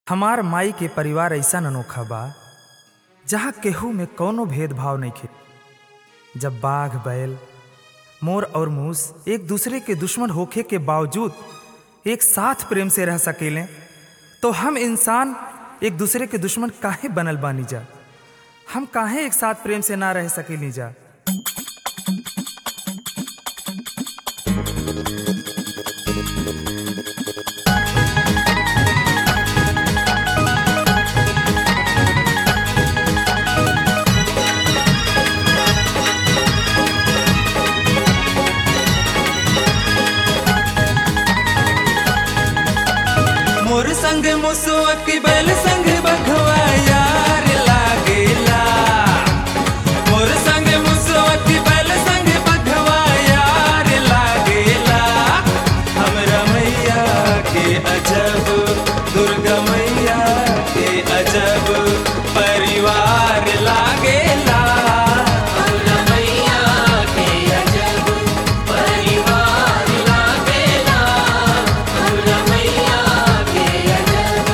हमार माई के परिवार ऐसा अनोखा बा जहाँ केहू में कौनो भेदभाव नइखे जब बाघ बैल मोर और मूस एक दूसरे के दुश्मन होखे के बावजूद एक साथ प्रेम से रह सकेले तो हम इंसान एक दूसरे के दुश्मन काहे बनल बानी जा हम काहे एक साथ प्रेम से ना रह सकेली जा मोर संग मुसुआ की बैल संग बघवा यार लागेला मोर संग मुसुआ की बैल संग बघवा यार लागेला हमरा मैया के अजब दुर्गा मैया के अजब परिवार लागेला हमरा मैया के अजब परिवार लागेला हमरा मैया के अजब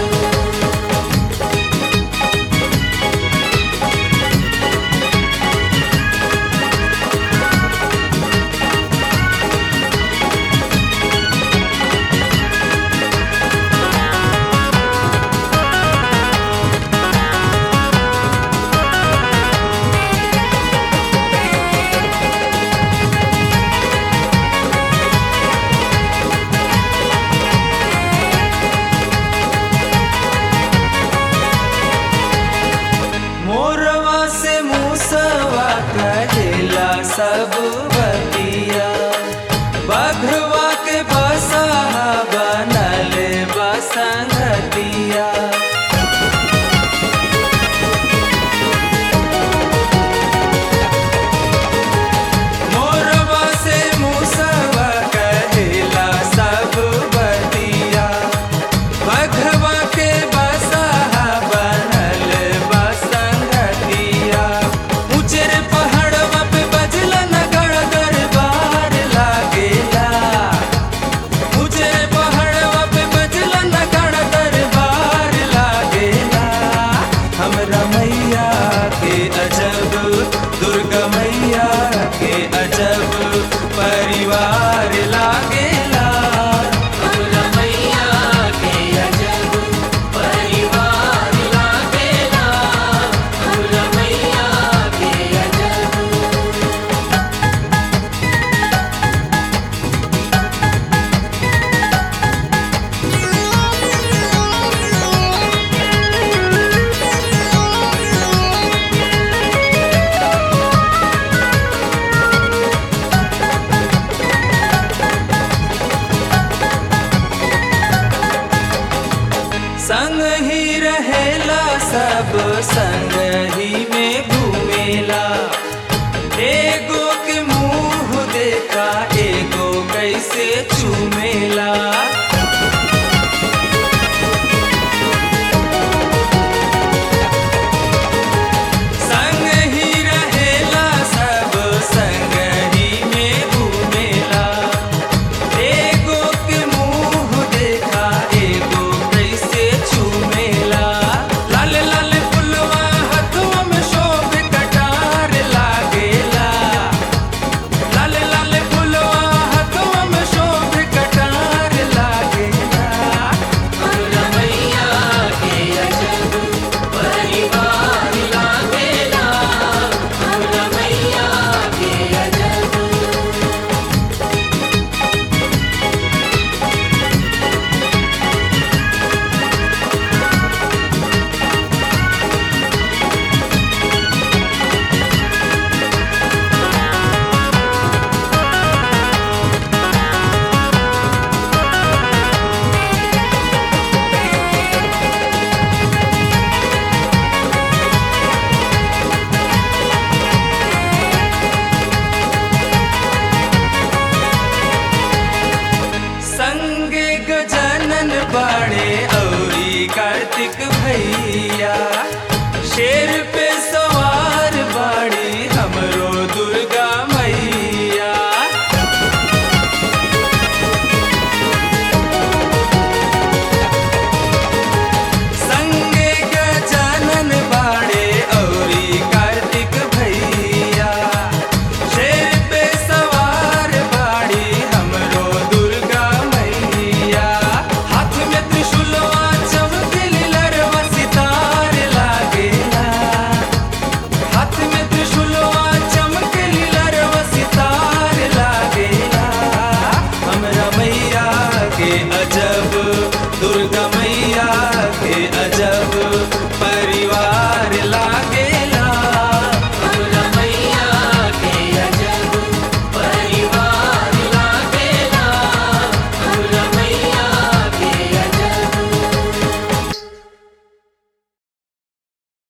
मोरवा से मूसवा कहेला सब बतिया बघवा के बसहा बनल बसंगतिया मोरवा से मूसवा कहेला सब बतिया बघवा के बसहा बनल बसंगतिया ऊंचेर पहाड़वा पे बजला नगड़ दरबार लागेला ऊंचेर पहाड़वा पे बजला नगड़ दरबार लागेला हमरा मैया के अजब दुर्गा मैया के अजब परिवार लागेला हमरा मैया के अजब परिवार लागेला हमरा मैया के अजब संग ही रहेला सब संग ही में घूमेला एगो के मुंह देखा एगो कैसे चूमेला संग ही रहेला सब संग ही में घूमेला एगो के मुंह देखा एगो कैसे चूमेला लाल लाल फुलवा हथवा में शोभ कटार लागेला लाल लाल फुलवा हथवा में शोभ कटार लागेला हमरा मैया के अजब परिवार लागेला हमरा मैया के अजब संगे गजानन बाड़े औरी कार्तिक भैया